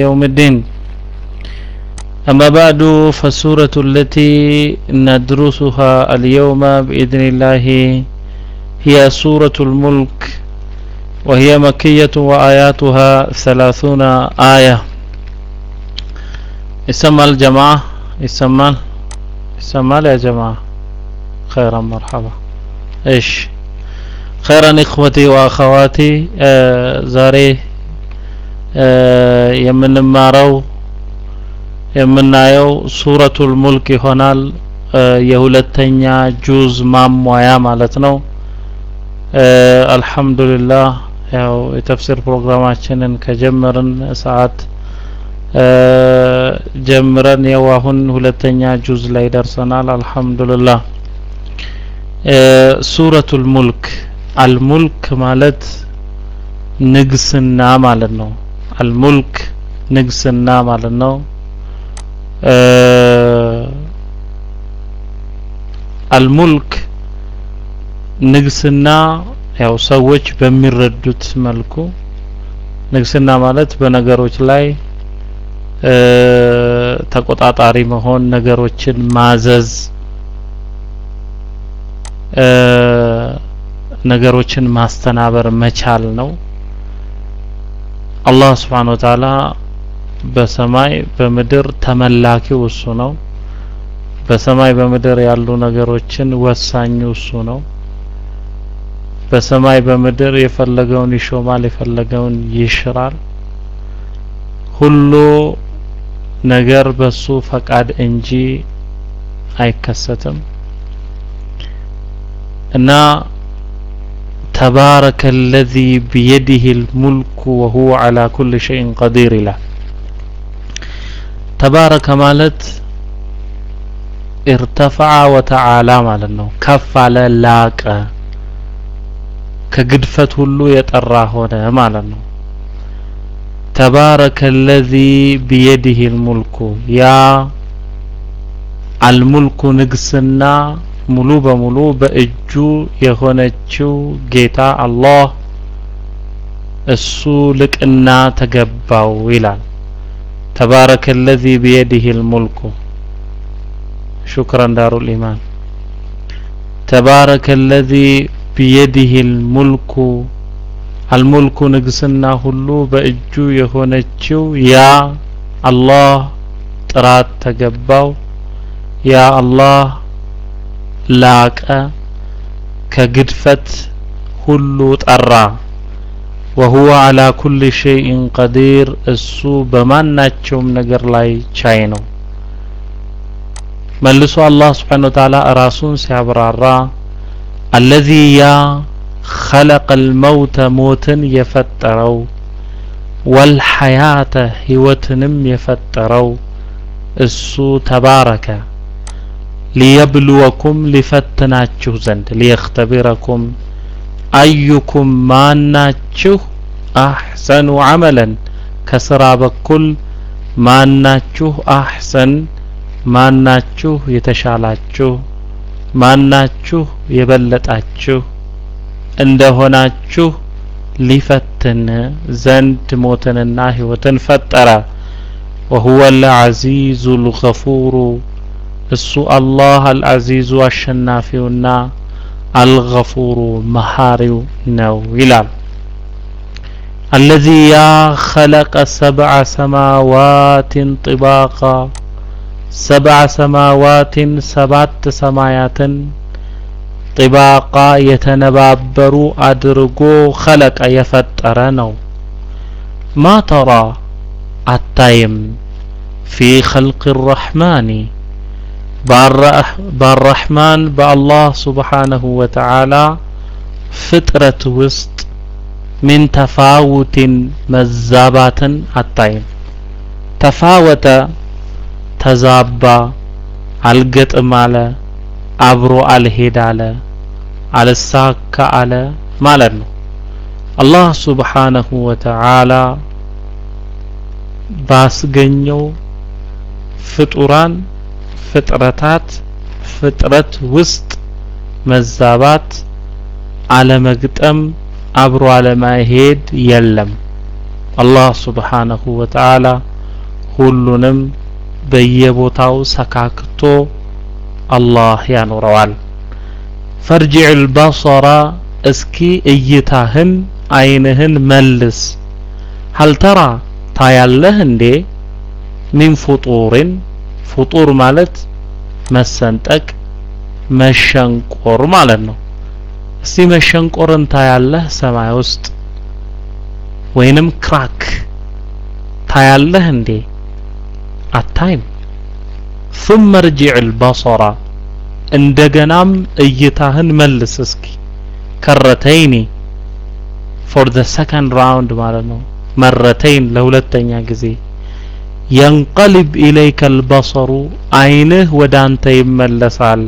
يوم الدين أما بعد فالسورة التي ندرسها اليوم بإذن الله هي سورة الملك وهي مكية وآياتها ثلاثون آية يسمى الجماعة يسمى يسمى يا جماعة خيرا مرحبا ايش خيرا إخوتي وأخواتي آه زاري የምንማረው የምናየው ሱረቱል ሙልክ ይሆናል የሁለተኛ ጁዝ ማሟያ ማለት ነው አልহামዱሊላህ ያው የተፍሲር ፕሮግራማችንን ከጀመርን ሰዓት ጀምረን ያው አሁን ሁለተኛ ጁዝ ላይ ደርሰናል አልহামዱሊላህ ሱረቱል ሙልክ አልሙልክ ማለት ንግስና ማለት ነው አልሙልክ ንግስና ማለት ነው አልሙልክ ንግስና ያው ሰዎች በሚረዱት መልኩ ንግስና ማለት በነገሮች ላይ ተቆጣጣሪ መሆን ነገሮችን ማዘዝ ነገሮችን ማስተናበር መቻል ነው አላህ ስብሓን ወተዓላ በሰማይ በምድር ተመላኪው እሱ ነው በሰማይ በምድር ያሉ ነገሮችን ወሳኙ እሱ ነው በሰማይ በምድር የፈለገውን ይሾማል የፈለገውን ይሽራል ሁሉ ነገር በሱ ፈቃድ እንጂ አይከሰትም እና تبارك الذي بيده الملك وهو على كل شيء قدير له تبارك مالت ارتفع وتعالى ማለት ነው ከፍ አለ ላቀ ከግድፈት ሁሉ የጠራ ሆነ ማለት ነው تبارك الذي بيده الملك ያ አልሙልኩ ንግስና ሙሉ በሙሉ በእጁ የሆነችው ጌታ አላህ እሱ ልቅና ተገባው ይላል ተባረከ الذي بيده الملك شكرا دار الإيمان تبارك الذي بيده الملك الملك ንግስና ሁሉ በእጁ የሆነችው ያ አላህ ጥራት ተገባው ያ አላህ ላቀ ከግድፈት ሁሉ ጠራ ወሁወ አላ ኩል ሸይእን ቀዲር እሱ በማናቸውም ነገር ላይ ቻይ ነው መልሶ አላህ ስብሓን ወተዓላ ራሱን ሲያብራራ አለዚ ያ ኸለቀ ልመውተ ሞትን የፈጠረው ወልሐያተ ህይወትንም የፈጠረው እሱ ተባረከ ሊየብልወኩም ሊፈትናችሁ ዘንድ ሊየክተቢረኩም አዩኩም ማናችሁ አሕሰኑ ዐመለን ከስራ በኩል ማናችሁ አሕሰን ማናችሁ የተሻላችሁ ማናችሁ የበለጣችሁ እንደሆናችሁ ሊፈትን ዘንድ ሞትንና ህይወትን ፈጠረ ወሁወ ልዐዚዙ ልገፉሩ እሱ አላህ አልዓዚዙ አሸናፊውና አልገፉሩ መሐሪው ነው ይላል አለዚ ያ ኸለቀ ሰብዐ ሰማዋትን ጥባቃ ሰብዐ ሰማዋትን ሰባት ሰማያትን ጥባቃ የተነባበሩ አድርጎ ኸለቀ የፈጠረ ነው ማ ተራ አታይም ፊ ኸልቅ ረሕማኒ በአራሕማን በአላህ ስብሓነሁ ወተዓላ ፍጥረት ውስጥ ሚን ተፋውቲን መዛባትን አታይም ተፋወተ ተዛባ አልገጥም አለ አብሮ አልሄድ አለ አልሳካ አለ ማለት ነው አላህ ስብሓነሁ ወተዓላ ባስገኘው ፍጡራን ፍጥረታት ፍጥረት ውስጥ መዛባት አለመግጠም አብሮ አለመሄድ የለም አላህ ስብሓነሁ ወተዓላ ሁሉንም በየቦታው ሰካክቶ አላህ ያኖረዋል። ፈርጅዕ አልበሰራ እስኪ እይታህን አይንህን መልስ ሀልተራ ታያለህ እንዴ ሚን ፉጡርን ፉጡር ማለት መሰንጠቅ መሸንቆር ማለት ነው። እስቲ መሸንቆርን ታያለህ ሰማይ ውስጥ ወይንም ክራክ ታያለህ እንዴ? አታይም። ثم ارجع البصر እንደገናም እይታህን መልስ እስኪ ከረተይኒ ፎር ዘ ሰከንድ ራውንድ ማለት ነው። መረተይን ለሁለተኛ ጊዜ የንቀልብ ኢለይከ አልበሰሩ አይንህ ወደ አንተ ይመለሳል።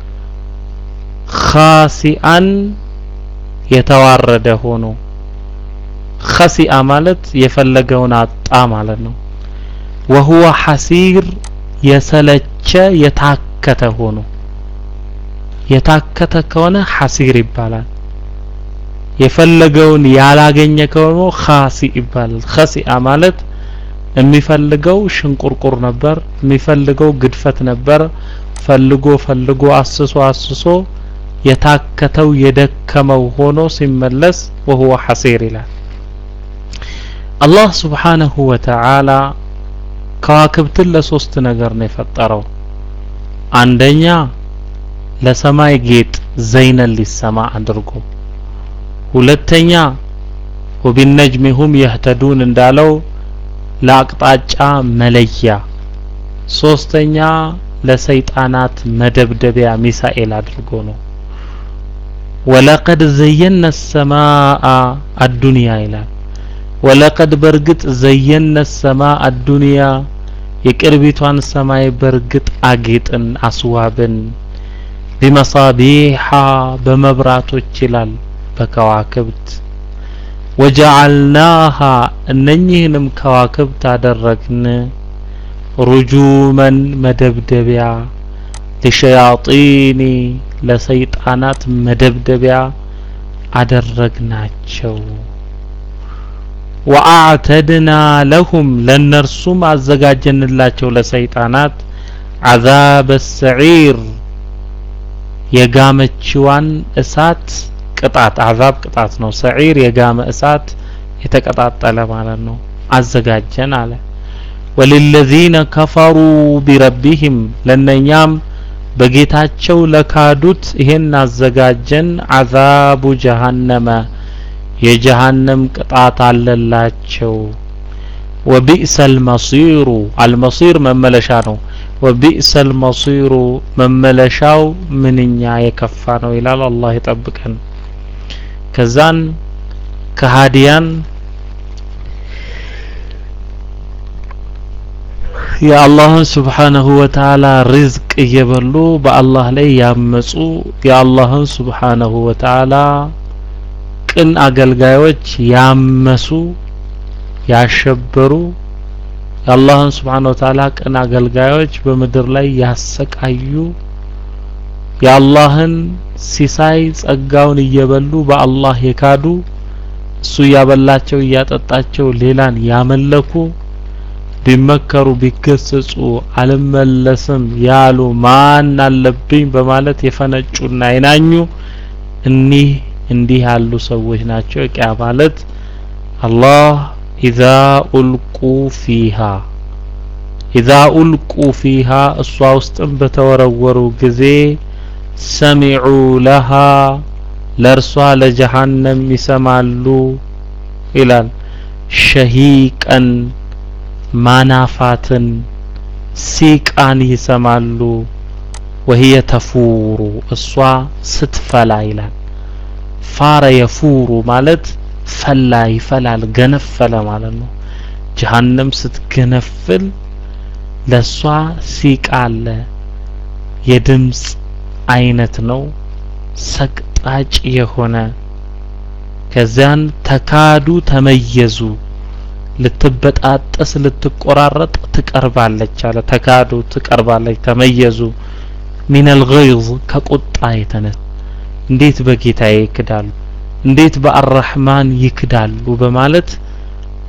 ኻሲአን የተዋረደ ሆኖ ኸሲአ ማለት የፈለገውን አጣ ማለት ነው። ወሁወ ሐሲር የሰለቸ የታከተ ሆኖ የታከተ ከሆነ ሐሲር ይባላል። የፈለገውን ያላገኘ ከሆነ ኻሲ ይባላል። ኸሲአ ማለት የሚፈልገው ሽንቁርቁር ነበር፣ የሚፈልገው ግድፈት ነበር። ፈልጎ ፈልጎ አስሶ አስሶ የታከተው የደከመው ሆኖ ሲመለስ ወሁወ ሐሲር ይላል። አላህ ሱብሓነሁ ወተዓላ ከዋክብትን ለሶስት ነገር ነው የፈጠረው። አንደኛ ለሰማይ ጌጥ ዘይነን ሊሰማ አድርጎ፣ ሁለተኛ ወቢነጅሚ ሁም የህተዱን እንዳለው ለአቅጣጫ መለያ፣ ሶስተኛ ለሰይጣናት መደብደቢያ ሚሳኤል አድርጎ ነው። ወለቀድ ዘየነ ሰማአ አዱንያ ይላል። ወለቀድ በርግጥ ዘየነ ሰማ አዱንያ የቅርቢቷን ሰማይ በርግጥ አጌጥን አስዋብን ቢመሳቢሓ በመብራቶች ይላል በከዋክብት ወጀዓልናሃ እነኚህንም ከዋክብት አደረግን ሩጁመን መደብደቢያ ሊሸያጢኒ ለሰይጣናት መደብደቢያ አደረግናቸው። ወአዕተድና ለሁም ለነርሱም አዘጋጀንላቸው ለሰይጣናት አዛበ ሰዒር የጋመችዋን እሳት ቅጣት አዛብ ቅጣት ነው። ሰዒር የጋመ እሳት የተቀጣጠለ ማለት ነው። አዘጋጀን አለ። ወሊለዚነ ከፈሩ ቢረቢህም ለነኛም በጌታቸው ለካዱት ይሄን አዘጋጀን አዛቡ ጀሃነመ የጀሃነም ቅጣት አለላቸው። ወቢእሰል መሲሩ አልመሲር መመለሻ ነው። ወቢእሰል መሲሩ መመለሻው ምንኛ የከፋ ነው ይላል። አላህ ይጠብቀን። ከዛን ከሃዲያን የአላህን ስብሓነሁ ወተዓላ ሪዝቅ እየበሉ በአላህ ላይ ያመጹ የአላህን ስብሓነሁ ወተዓላ ቅን አገልጋዮች ያመሱ ያሸበሩ የአላህን ስብሓነሁ ወተዓላ ቅን አገልጋዮች በምድር ላይ ያሰቃዩ የአላህን ሲሳይ ጸጋውን እየበሉ በአላህ የካዱ እሱ እያበላቸው እያጠጣቸው ሌላን ያመለኩ ቢመከሩ ቢገሰጹ አልመለስም ያሉ ማን አለብኝ በማለት የፈነጩና አይናኙ እኒህ እንዲህ ያሉ ሰዎች ናቸው። ቂያ ማለት አላህ ኢዛ ኡልቁ ፊሃ ኢዛ ኡልቁ ፊሃ እሷ ውስጥም በተወረወሩ ጊዜ ሰሚዑ ለሃ ለእርሷ ለጀሃነም ይሰማሉ ይላል ሸሂቀን ማናፋትን ሲቃን ይሰማሉ። ወህየ ተፉሩ እሷ ስትፈላ ይላል። ፋረ የፉሩ ማለት ፈላ ይፈላል፣ ገነፈለ ማለት ነው። ጀሃነም ስትገነፍል ለሷ ሲቃ አለ። የድምፅ አይነት ነው ሰቅጣጭ የሆነ ከዚያን ተካዱ ተመየዙ ልትበጣጠስ ልትቆራረጥ ትቀርባለች አለ። ተካዱ ትቀርባለች፣ ተመየዙ ሚነል ገይዝ ከቁጣ የተነሳ እንዴት በጌታዬ ይክዳሉ፣ እንዴት በአራህማን ይክዳሉ በማለት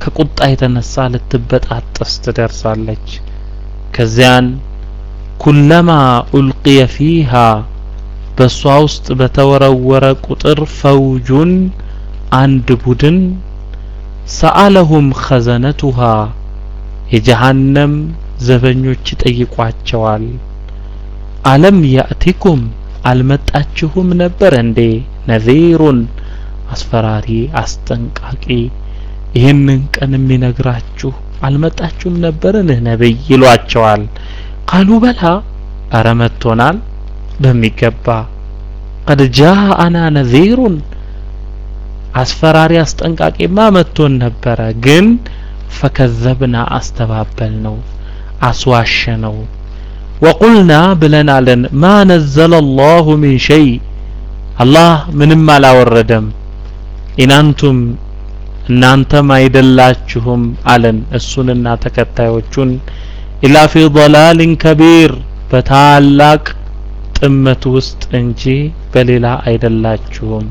ከቁጣ የተነሳ ልትበጣጠስ ትደርሳለች ከዚያን ኩለማ ኡልቅየ ፊሃ በእሷ ውስጥ በተወረወረ ቁጥር ፈውጁን አንድ ቡድን ሰአለሁም ኸዘነቱሃ የጀሃነም ዘበኞች ይጠይቋቸዋል አለም ያእቲኩም አልመጣችሁም ነበር እንዴ ነዚሩን አስፈራሪ አስጠንቃቂ ይህንን ቀን የሚነግራችሁ አልመጣችሁም ነበርን ነብይ ይሏቸዋል ቃሉ በላ አረ መጥቶናል በሚገባ ቀድ ጃአና ነዚሩን አስፈራሪ አስጠንቃቂማ መጥቶን ነበረ ግን ፈከዘብና አስተባበል ነው አስዋሸ ነው ወቁልና ብለን አለን ማ ነዘለ አላሁ ሚን ሸይ አላህ ምንም አላወረደም ኢናንቱም እናንተም አይደላችሁም አለን እሱንና ተከታዮቹን ኢላ ፊ ضላልን ከቢር በታላቅ ጥመት ውስጥ እንጂ በሌላ አይደላችሁም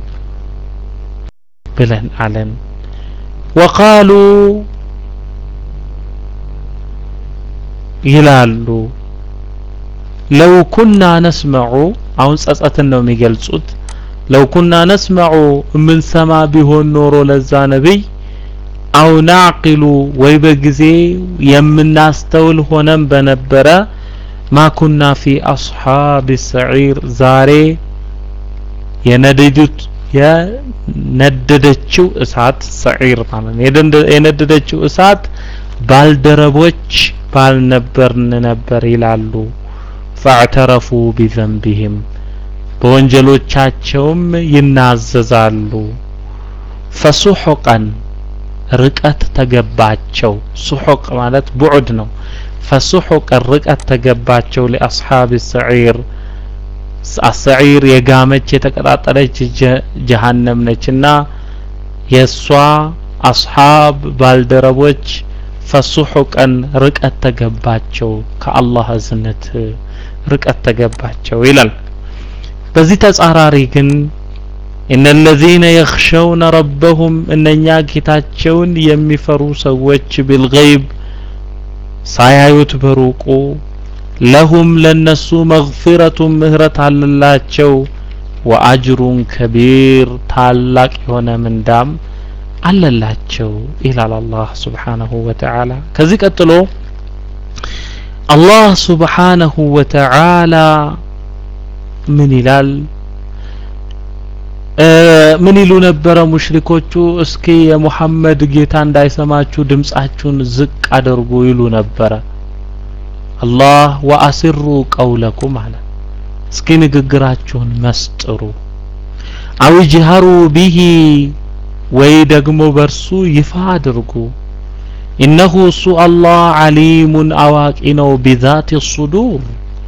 ብለን አለን ወቃሉ ይላሉ ለው ኩና ነስመዑ አሁን ጸጸትን ነው የሚገልጹት ለው ኩና ነስመዑ የምንሰማ ቢሆን ኖሮ ለዛ ነቢይ አው ናዕቂሉ ወይ በጊዜ የምናስተውል ሆነም በነበረ ማ ኩና ፊ አስሓብ ሰዒር ዛሬ የነደዱት የነደደችው እሳት ሰዒር ማለት ነው የነደደችው እሳት ባልደረቦች ባልነበርን ነበር ይላሉ ፈዕተረፉ ቢዘንቢህም በወንጀሎቻቸውም ይናዘዛሉ ፈሱሑቀን ርቀት ተገባቸው ሱሑቅ ማለት ቡዑድ ነው ፈሱሑቀን ርቀት ተገባቸው ሊአስሓብ ሰዒር አሰዒር የጋመች የተቀጣጠለች ጀሃነም ነችና የእሷ አስሓብ ባልደረቦች ፈሱሑቀን ርቀት ተገባቸው ከአላህ እዝነት ርቀት ተገባቸው ይላል በዚህ ተጻራሪ ግን እነ ለዚነ የኽሸውነ ረበሁም እነኛ ጌታቸውን የሚፈሩ ሰዎች ቢልገይብ ሳያዩት በሩቁ ለሁም ለነሱ መግፊረቱን ምህረት አለላቸው ወአጅሩን ከቢር ታላቅ የሆነ ምንዳም አለላቸው ይላል አላህ ስብሓነሁ ወተዓላ ከዚህ ቀጥሎ አላህ ስብሓነሁ ወተዓላ ምን ይላል ምን ይሉ ነበረ ሙሽሪኮቹ እስኪ የሙሐመድ ጌታ እንዳይሰማችሁ ድምጻችሁን ዝቅ አድርጉ ይሉ ነበረ አላህ ወአስሩ ቀውለኩም አለ እስኪ ንግግራችሁን መስጥሩ አው ጅሀሩ ቢሂ ወይ ደግሞ በርሱ ይፋ አድርጉ ኢነሁ እሱ አላህ ዓሊሙን አዋቂ ነው ቢዛት ሱዱር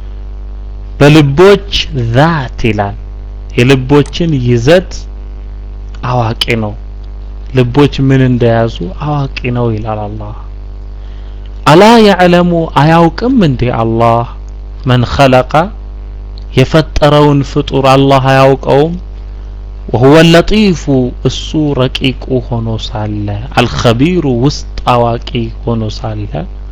በልቦች ዛት ይላል የልቦችን ይዘት አዋቂ ነው ልቦች ምን እንደያዙ አዋቂ ነው ይላል አላህ አላ ያዕለሙ አያውቅም እንዴ አላህ መን ኸለቀ የፈጠረውን ፍጡር አላህ አያውቀውም ወሁወ ለጢፉ እሱ ረቂቁ ሆኖ ሳለ አልኸቢሩ ውስጥ አዋቂ ሆኖ ሳለ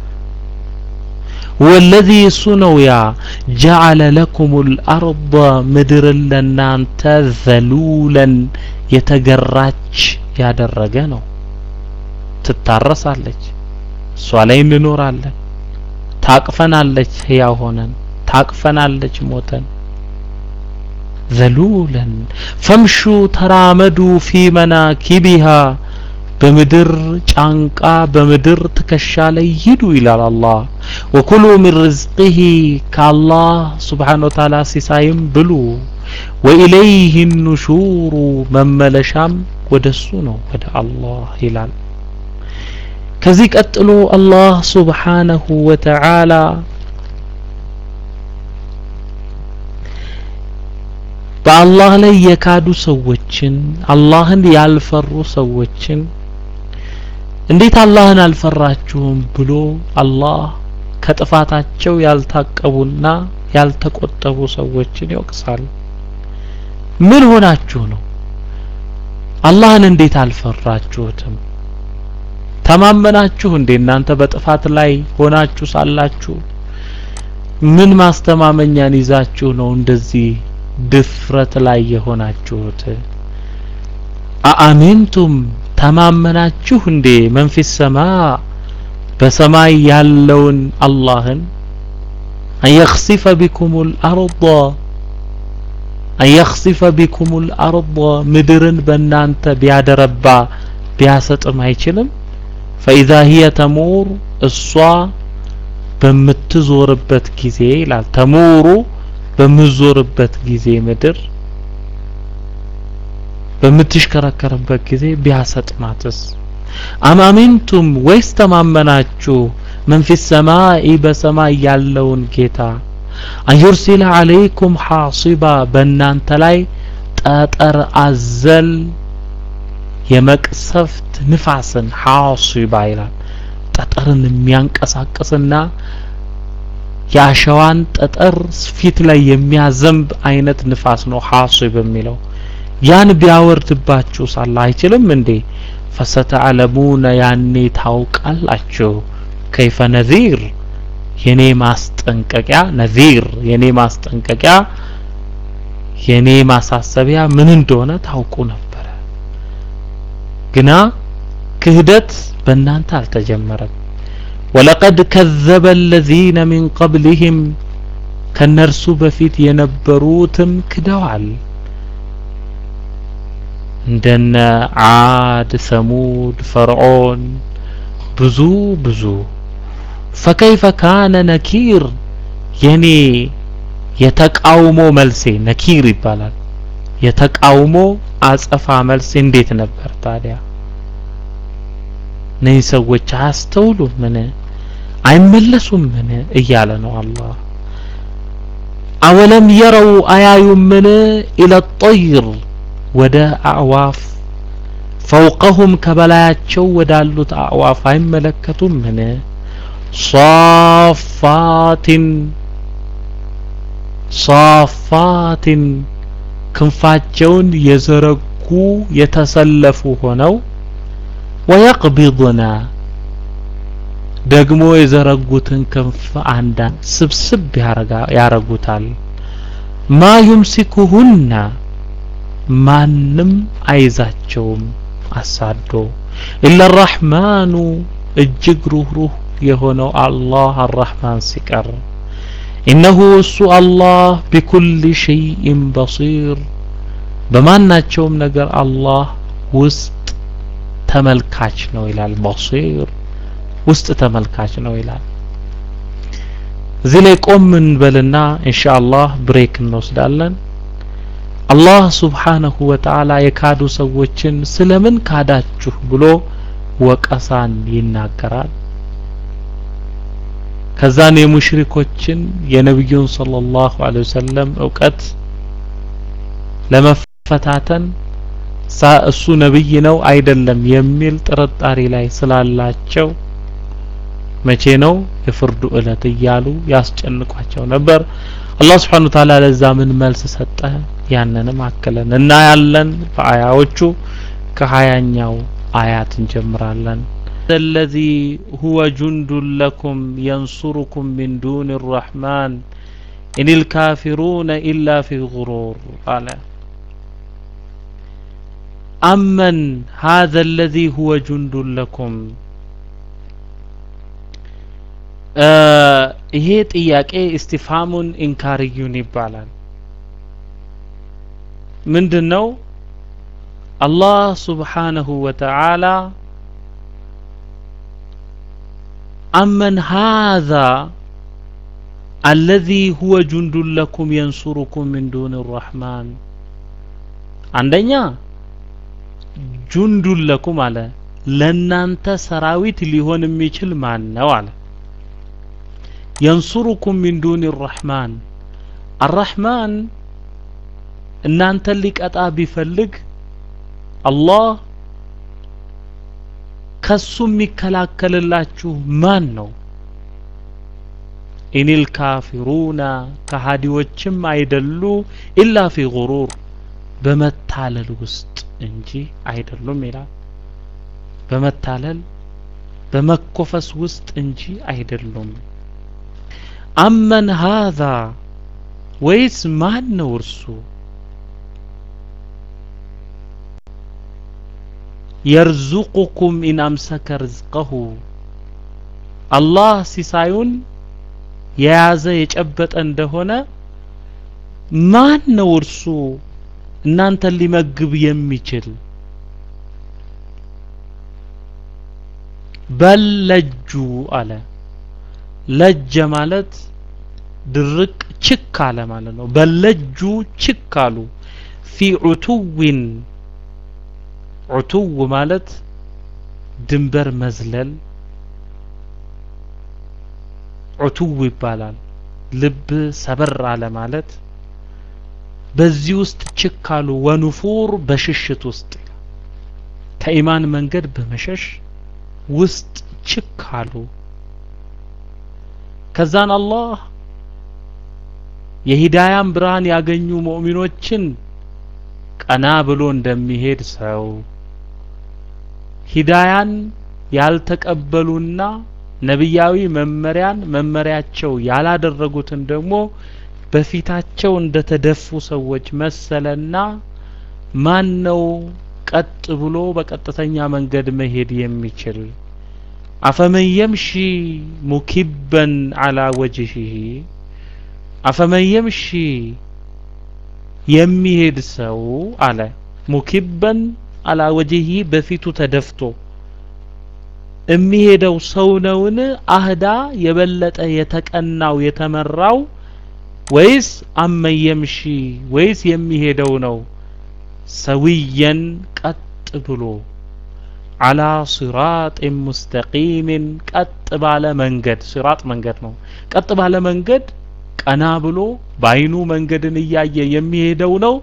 هو الذي እሱ ያ جعل لكم الأرض ምድርን ለናንተ ዘሉለን የተገራች ያደረገ ነው ትታረሳለች እሷ ላይ እንኖራለን ታቅፈናለች ህያው ሆነን ታቅፈናለች ሞተን ዘሉለን ፈምሹ ተራመዱ ፊ መናኪቢሃ በምድር ጫንቃ በምድር ትከሻ ላይ ሂዱ ይላል አላህ ወኩሉ ሚን ርዝቅህ ከአላህ ስብሓን ወተዓላ ሲሳይም ብሉ ወኢለይህ ኑሹሩ መመለሻም ወደሱ ነው ወደ አላህ ይላል ከዚህ ቀጥሎ አላህ ስብሓነሁ ወተዓላ በአላህ ላይ የካዱ ሰዎችን አላህን ያልፈሩ ሰዎችን እንዴት አላህን አልፈራችሁም ብሎ አላህ ከጥፋታቸው ያልታቀቡና ያልተቆጠቡ ሰዎችን ይወቅሳል ምን ሆናችሁ ነው አላህን እንዴት አልፈራችሁትም ተማመናችሁ እንዴ እናንተ በጥፋት ላይ ሆናችሁ ሳላችሁ ምን ማስተማመኛን ይዛችሁ ነው እንደዚህ ድፍረት ላይ የሆናችሁት? አአሚንቱም ተማመናችሁ እንዴ መንፊስ ሰማ በሰማይ ያለውን አላህን አንየኽሲፈ ቢኩሙል አርض አንየኽሲፈ ቢኩሙል አርض ምድርን በእናንተ ቢያደረባ ቢያሰጥም አይችልም። ፈኢዛ ሂየ ተሙር እሷ በምትዞርበት ጊዜ ይላል። ተሙሩ በምትዞርበት ጊዜ ምድር በምትሽከረከርበት ጊዜ ቢያሰጥማትስ? አማሚንቱም ወይስ ተማመናችሁ መንፊስ ሰማይ በሰማይ ያለውን ጌታ አንዩርሲለ አለይኩም ሐሲባ በእናንተ ላይ ጠጠር አዘል የመቅሰፍት ንፋስን ሐሲባ ይላል። ጠጠርን የሚያንቀሳቅስና የአሸዋን ጠጠር ፊት ላይ የሚያዘንብ አይነት ንፋስ ነው ሐሲብ የሚለው። ያን ቢያወርድባችሁ ሳለ አይችልም እንዴ? ፈሰተዕለሙነ ያኔ ታውቃላችሁ። ከይፈ ነዚር የኔ ማስጠንቀቂያ ነዚር የኔ ማስጠንቀቂያ የኔ ማሳሰቢያ ምን እንደሆነ ታውቁ ነበረ። ግና ክህደት በእናንተ አልተጀመረም። ወለቀድ ከዘበ አለዚነ ሚን ቀብሊህም ከነርሱ በፊት የነበሩትም ክደዋል። እንደነ ዓድ፣ ሰሙድ፣ ፈርዖን ብዙ ብዙ ፈከይፈ ካነ ነኪር የኔ የተቃውሞ መልሴ ነኪር ይባላል። የተቃውሞ አጸፋ መልሴ እንዴት ነበር ታዲያ? እነዚህ ሰዎች አያስተውሉም ምን አይመለሱም ምን እያለ ነው አላህ። አወለም የረው አያዩም ምን ኢለ ጠይር ወደ አዕዋፍ ፈውቀሁም ከበላያቸው ወዳሉት አዕዋፍ አይመለከቱም ምን ሷፋቲን ሷፋቲን ክንፋቸውን የዘረጉ የተሰለፉ ሆነው ወየቅቢضና ደግሞ የዘረጉትን ክንፍ አንዳንድ ስብስብ ያረጉታል። ማ ዩምሲኩሁና ማንም አይዛቸውም አሳዶ ኢላ አራሕማኑ እጅግ ሩህሩህ የሆነው አላህ አራሕማን ሲቀር ኢነሁ እሱ አላህ ቢኩል ሸይኢን በሲር በማናቸውም ነገር አላህ ውስጥ ተመልካች ነው ይላል። በሲር ውስጥ ተመልካች ነው ይላል። እዚህ ላይ ቆም እንበልና ኢንሻአላህ ብሬክ እንወስዳለን። አላህ ሱብሓነሁ ወተዓላ የካዱ ሰዎችን ስለምን ካዳችሁ ብሎ ወቀሳን ይናገራል። ከዛን የሙሽሪኮችን የነብዩን ሰለላሁ ዐለይሂ ወሰለም እውቀት ለመፈታተን እሱ ነብይ ነው አይደለም የሚል ጥርጣሬ ላይ ስላላቸው መቼ ነው የፍርዱ እለት እያሉ ያስጨንቋቸው ነበር። አላህ Subhanahu Wa Ta'ala ለዛ ምን መልስ ሰጠ? ያንንም አከለን እና ያለን በአያዎቹ ከሀያኛው አያት እንጀምራለን። الذي هو جند لكم ينصركم من دون الرحمن إن الكافرون إلا في غرور قال أمن هذا الذي هو جند لكم ይሄ ጥያቄ እስቲፋሙን ኢንካርዩን ይባላል። ምንድን ነው? አላህ ሱብሓነሁ ወተዓላ አመን ሃዛ አለዚ ሁወ ጁንዱን ለኩም የንሱሩኩም ሚን ዱን ረሕማን አንደኛ ጁንዱን ለኩም አለ ለናንተ ሰራዊት ሊሆን የሚችል ማን ነው አለ የንሱሩኩም ሚን ዱን ረሕማን አራሕማን እናንተን ሊቀጣ ቢፈልግ አላህ ከሱ የሚከላከልላችሁ ማን ነው? ኢኒል ካፊሩና ከሃዲዎችም አይደሉ ኢላ ፊ ጉሩር በመታለል ውስጥ እንጂ አይደሉም ይላል። በመታለል በመኮፈስ ውስጥ እንጂ አይደሉም። አመን ሃዛ ወይስ ማን ነው እርሱ የርዙቁኩም ኢን አምሰከ ርዝቀሁ አላህ ሲሳዩን የያዘ የጨበጠ እንደሆነ ማን ነው እርሱ እናንተን ሊመግብ የሚችል? በል ለጁ አለ። ለጀ ማለት ድርቅ ችክ አለ ማለት ነው። በለጁ ችክ አሉ። ፊ ዑቱዊን ዑቱው ማለት ድንበር መዝለል ዑቱው ይባላል። ልብ ሰበር አለ ማለት በዚህ ውስጥ ችክ አሉ። ወኑፉር በሽሽት ውስጥ ከኢማን መንገድ በመሸሽ ውስጥ ችክ አሉ። ከዛን አላህ የሂዳያን ብርሃን ያገኙ ሙእሚኖችን ቀና ብሎ እንደሚሄድ ሰው ሂዳያን ያልተቀበሉና ነቢያዊ መመሪያን መመሪያቸው ያላደረጉትን ደግሞ በፊታቸው እንደተደፉ ሰዎች መሰለና ማን ነው ቀጥ ብሎ በቀጥተኛ መንገድ መሄድ የሚችል? አፈመን የምሺ ሙኪበን አላ ወጅሂ አፈመን የምሺ የሚሄድ ሰው አለ ሙኪበን አላ ወጅሂ በፊቱ ተደፍቶ የሚሄደው ሰው ነውን? አህዳ የበለጠ የተቀናው የተመራው ወይስ አመን የምሺ ወይስ የሚሄደው ነው ሰዊየን ቀጥ ብሎ አላ ሲራጥን ሙስተቂምን ቀጥ ባለ መንገድ ሲራጥ መንገድ ነው። ቀጥ ባለ መንገድ ቀና ብሎ በአይኑ መንገድን እያየ የሚሄደው ነው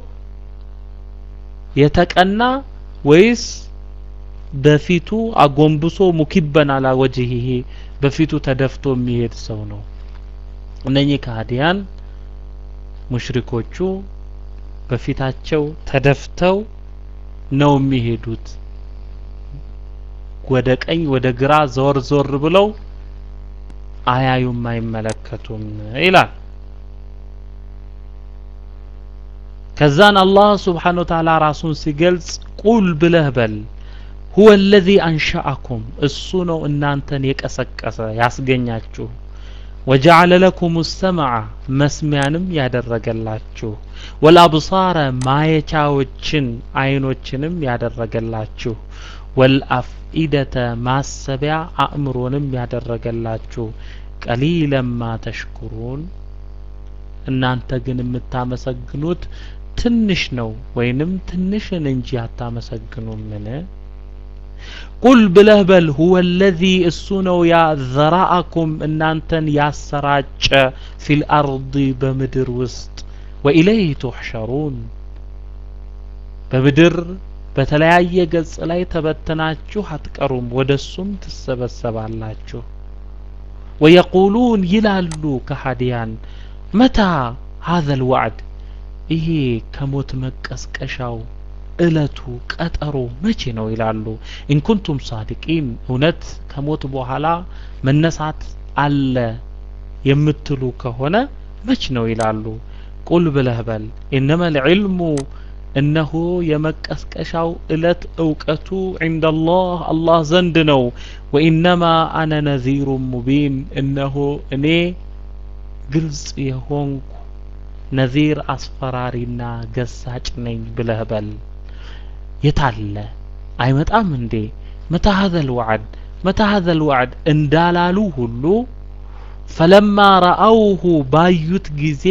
የተቀና ወይስ በፊቱ አጎንብሶ ሙኪበን አላ ወጅሂ በፊቱ ተደፍቶ የሚሄድ ሰው ነው? እነኚህ ከሃዲያን ሙሽሪኮቹ በፊታቸው ተደፍተው ነው የሚሄዱት። ወደ ቀኝ ወደ ግራ ዞር ዞር ብለው አያዩም አይመለከቱም ይላል። ከዛን አላህ ስብሓነሁ ወተዓላ ራሱን ሲገልጽ ቁል ብለህ በል ሁወ አለዚ አንሸአኩም እሱ ነው እናንተን የቀሰቀሰ ያስገኛችሁ ወጀዐለ ለኩም ሰምዐ መስሚያንም ያደረገላችሁ ወልአብሳረ ማየቻዎችን አይኖችንም ያደረገላችሁ ወልአፍኢደተ ማሰቢያ አእምሮንም ያደረገላችሁ ቀሊለማ ተሽኩሩን እናንተ ግን የምታመሰግኑት ትንሽ ነው ወይንም ትንሽን እንጂ አታመሰግኑምን? ቁል ብለህ በል ሁወ አለዚ እሱ ነው ያ ዘራአኩም እናንተን ያሰራጨ ፊል አርዲ በምድር ውስጥ ወኢለይህ ቱሕሸሩን በምድር በተለያየ ገጽ ላይ ተበትናችሁ አትቀሩም፣ ወደ እሱም ትሰበሰባላችሁ። ወየቁሉን ይላሉ ከሃዲያን መታ ሀዘል ወዕድ ይሄ ከሞት መቀስቀሻው እለቱ ቀጠሮ መቼ ነው ይላሉ። ኢንኩንቱም ሳዲቂን እውነት ከሞት በኋላ መነሳት አለ የምትሉ ከሆነ መች ነው ይላሉ። ቁል ብለህ በል ኢነመል ዒልሙ እነሆ የመቀስቀሻው እለት እውቀቱ ዒንደላህ አላህ ዘንድ ነው። ወኢነማ አነ ነዚሩን ሙቢን እነሆ እኔ ግልጽ የሆንኩ ነዚር አስፈራሪና ገሳጭ ነኝ ብለህ በል። የታለ አይመጣም እንዴ? መታ ሀዘል ወዕድ መታ ሀዘል ወዕድ እንዳላሉ ሁሉ ፈለማ ረአውሁ ባዩት ጊዜ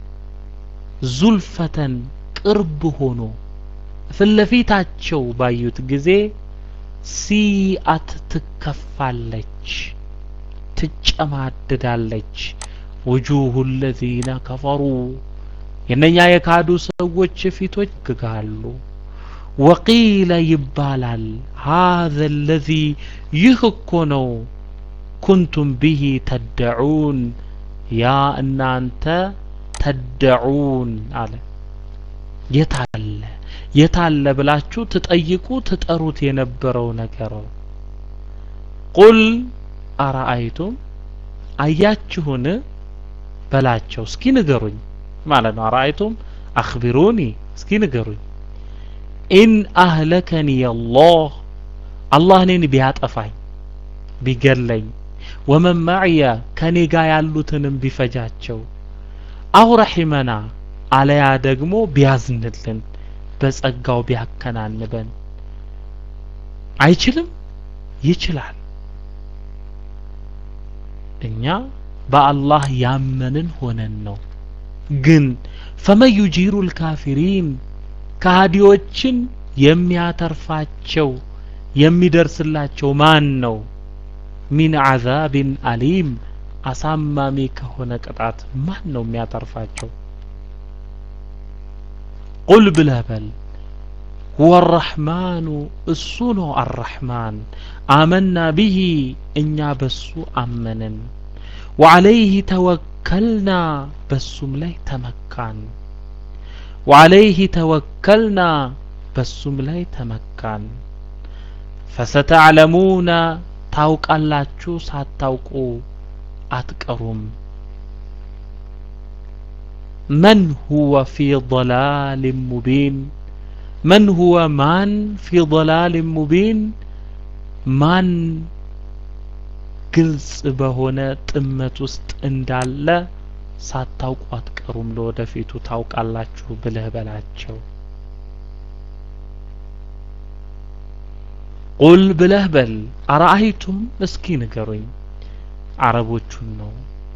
ዙልፈተን ቅርብ ሆኖ ፊትለፊታቸው ባዩት ጊዜ ሲአት ትከፋለች፣ ትጨማድዳለች። ውጁሁ ለዚነ ከፈሩ የነኛ የካዱ ሰዎች ፊቶች ግጋሉ። ወቂለ ይባላል ሀዘ ለዚ ይህ እኮ ነው ኩንቱም ብሂ ተደዑን ያ እናንተ ተደዑን አለ የታለ የታለ ብላችሁ ትጠይቁ ትጠሩት የነበረው ነገር ቁል አረአይቱም አያችሁን በላቸው እስኪ ንገሩኝ ማለት ነው አረአይቱም አኽቢሩኒ እስኪ ንገሩኝ ኢን አህለከኒ አላህ አላህ እኔን ቢያጠፋኝ ቢገለኝ ወመን ማዕየ ከኔ ጋር ያሉትንም ቢፈጃቸው አው ረሒመና አለያ ደግሞ ቢያዝንልን በጸጋው ቢያከናንበን አይችልም ይችላል እኛ በአላህ ያመንን ሆነን ነው ግን ፈመን ዩጂሩ ልካፊሪን ከሃዲዎችን የሚያተርፋቸው የሚደርስላቸው ማን ነው ሚን አዛብን አሊም አሳማሚ ከሆነ ቅጣት ማን ነው የሚያተርፋቸው ቁል ብለህ በል ሁወ አራሕማኑ እሱ ነው አራሕማን አመና ብሂ እኛ በሱ አመንን ወዓለይህ ተወከልና በሱም ላይ ተመካን ወዓለይህ ተወከልና በሱም ላይ ተመካን ፈሰተዕለሙነ ታውቃላችሁ ሳታውቁ አትቀሩም መን ሁወ ፊ ضላል ሙቢን መን ሁወ ማን ፊ ضላል ሙቢን ማን ግልጽ በሆነ ጥመት ውስጥ እንዳለ ሳታውቁ አትቀሩም ለወደፊቱ ታውቃላችሁ ብለህ በላቸው ቁል ብለህ በል አረአይቱም እስኪ ንገሩኝ አረቦቹን ነው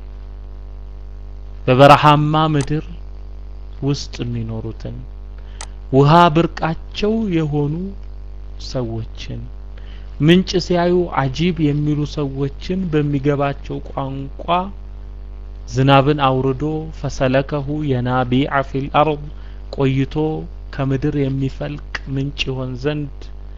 በበረሃማ ምድር ውስጥ የሚኖሩትን ውሃ ብርቃቸው የሆኑ ሰዎችን ምንጭ ሲያዩ አጂብ የሚሉ ሰዎችን በሚገባቸው ቋንቋ ዝናብን አውርዶ ፈሰለከሁ የናቢዐ ፊል አርድ ቆይቶ ከምድር የሚፈልቅ ምንጭ ይሆን ዘንድ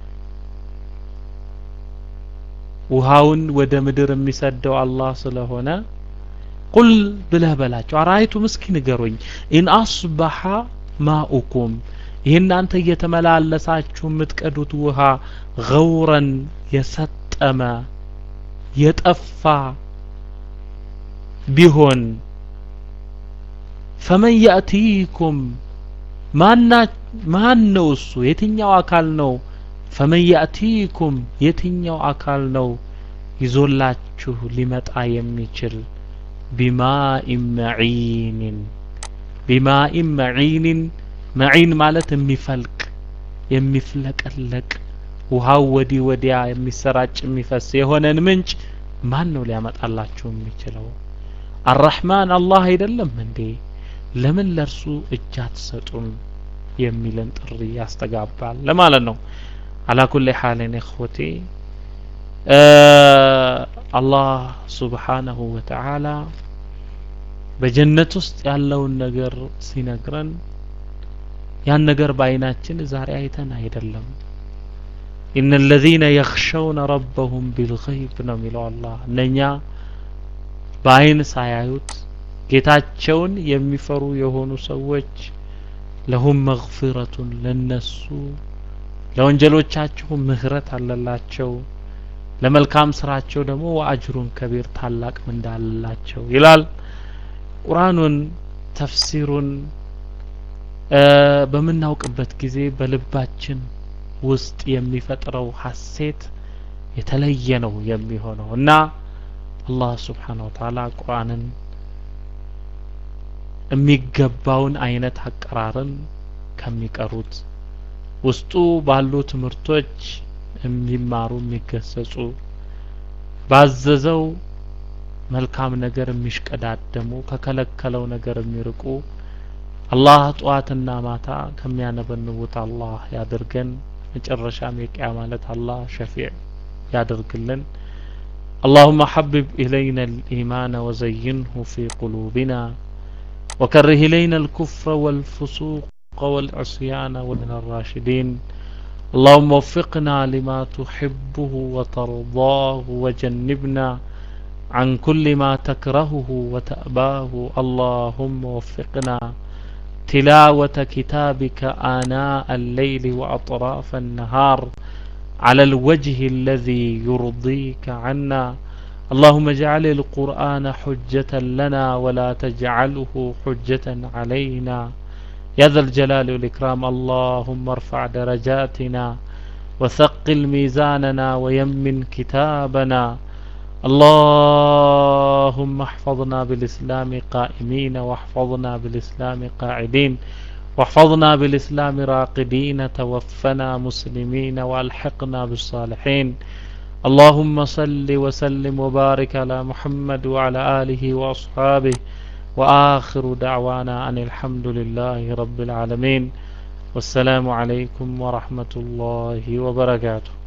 ውሃውን ወደ ምድር የሚሰደው አላህ ስለሆነ ቁል ብለህ በላቸው አራአይቱም እስኪ ንገሩኝ ኢን አስበሐ ማኡኩም ይህ እናንተ እየተመላለሳችሁ የምትቀዱት ውሃ ገውረን የሰጠመ የጠፋ ቢሆን ፈመን ያእቲኩም ማን ነው እሱ የትኛው አካል ነው ፈመን ያእቲኩም የትኛው አካል ነው ይዞላችሁ ሊመጣ የሚችል ቢማኢን መዒንን ቢማኢን መዒንን መዒን ማለት የሚፈልቅ የሚፍለቀለቅ ውሃው ወዲህ ወዲያ የሚሰራጭ የሚፈስ የሆነን ምንጭ ማን ነው ሊያመጣላችሁ የሚችለው አራሕማን አላህ አይደለም እንዴ ለምን ለእርሱ እጅ አትሰጡም የሚልን ጥሪ ያስተጋባል ለማለት ነው አላ ኩሊ ሓልን እኽወቴ አላህ ሱብሓነሁ ወተዓላ በጀነት ውስጥ ያለውን ነገር ሲነግረን ያን ነገር በአይናችን ዛሬ አይተን አይደለም ኢነ ለዚነ የኽሸውነ ረበሁም ቢልገይብ ነው የሚለው አላህ እነኛ በአይን ሳያዩት ጌታቸውን የሚፈሩ የሆኑ ሰዎች ለሁም መግፊረቱን ለነሱ ለወንጀሎቻቸው ምህረት አለላቸው ለመልካም ስራቸው ደግሞ ወአጅሩን ከቢር ታላቅ ምንዳ አለላቸው ይላል ቁርአኑን ተፍሲሩን በምናውቅበት ጊዜ በልባችን ውስጥ የሚፈጥረው ሀሴት የተለየ ነው የሚሆነው እና አላህ ስብሓን ወተዓላ ቁርአንን የሚገባውን አይነት አቀራርን ከሚቀሩት ውስጡ ባሉ ትምህርቶች የሚማሩ የሚገሰጹ ባዘዘው መልካም ነገር የሚሽቀዳደሙ ከከለከለው ነገር የሚርቁ አላህ ጠዋትና ማታ ከሚያነበንቡት አላህ ያድርገን መጨረሻም የቅያ ማለት አላህ ሸፊዕ ያደርግልን اللهم حبب إلينا الإيمان وزينه في قلوبنا وكره إلينا الكفر والفسوق والعصيان ومن الراشدين اللهم وفقنا لما تحبه وترضاه وجنبنا عن كل ما تكرهه وتأباه اللهم وفقنا تلاوة كتابك آناء الليل وأطراف النهار على الوجه الذي يرضيك عنا اللهم اجعل القرآن حجة لنا ولا تجعله حجة علينا يا ذا الجلال والإكرام اللهم ارفع درجاتنا وثقل ميزاننا ويمن كتابنا اللهم احفظنا بالإسلام قائمين واحفظنا بالإسلام قاعدين واحفظنا بالإسلام راقدين توفنا مسلمين وألحقنا بالصالحين اللهم صل وسلم وبارك على محمد وعلى آله وأصحابه وآخر دعوانا أن الحمد لله رب العالمين والسلام عليكم ورحمة الله وبركاته